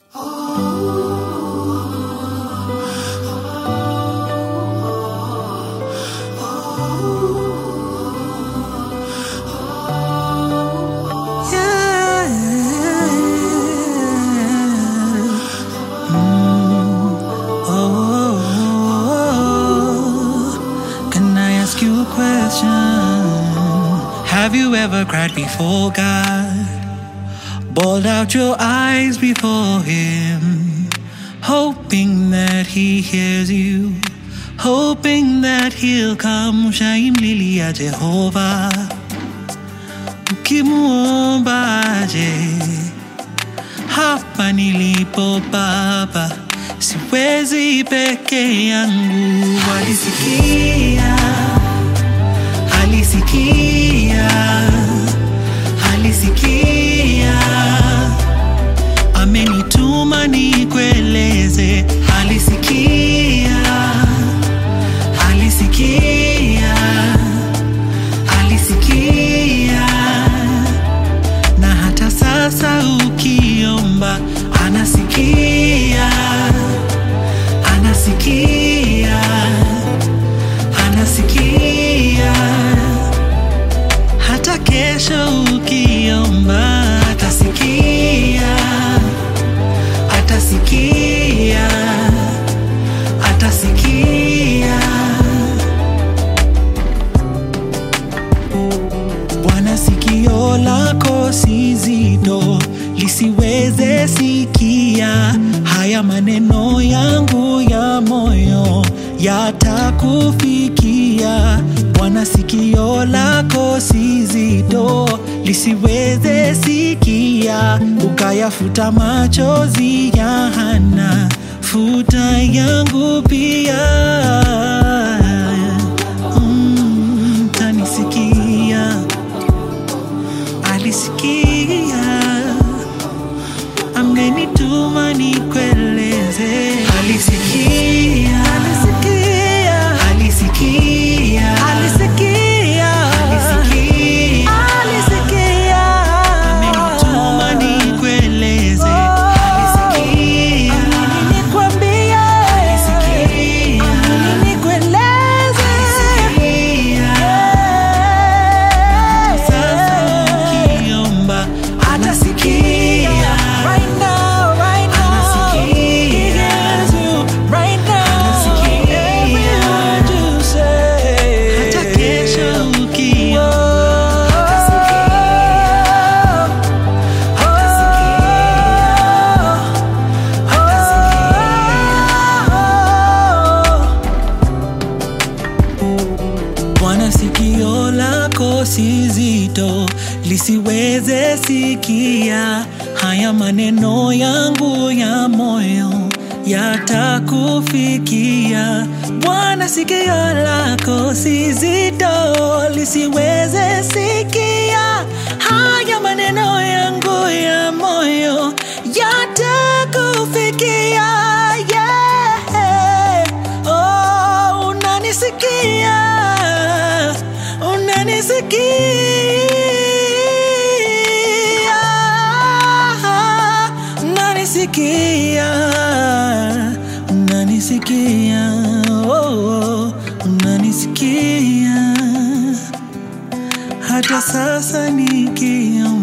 Can I ask you a question? Have you ever cried before God? Bawled out your eyes before Him, hoping that He hears you, hoping that He'll come shaimlilia Jehova. Ukimuombaje hapa nilipo Baba, siwezi peke yangu. Alisikia, alisikia, alisikia, amenituma nikueleze. Alisikia, alisikia, alisikia na hata sasa ukiomba anasikia, anasikia, anasikia. Hata kesho ukiomba atasikia, atasikia, atasikia. Bwana, sikio lako si zito lisiweze sikia haya maneno yangu ya moyo yatakufikia. Bwana, sikio lako si zito lisiweze sikia, ukayafuta machozi ya Hana, futa yangu pia. Mm, tanisikia alisikia amenituma nikueleze alisikia alisikia alisikia alisikia alisikia amenituma nikueleze alisikia nikwambia alisikia nikueleze sasa ukiomba atasikia right now, right now. Anasikia. right now. Anasikia. Every word you say. Hata kesho ukiomba atasikia. Bwana, sikio lako si zito lisiweze sikia haya maneno yangu ya moyo yatakufikia. Bwana, sikio lako si zito lisiweze sikia haya maneno yangu ya moyo yatakufikia. Yeah. Oh, unanisikia, unanisikia, unanisikia, unanisikia, oh, unanisikia hata sasa nikiomba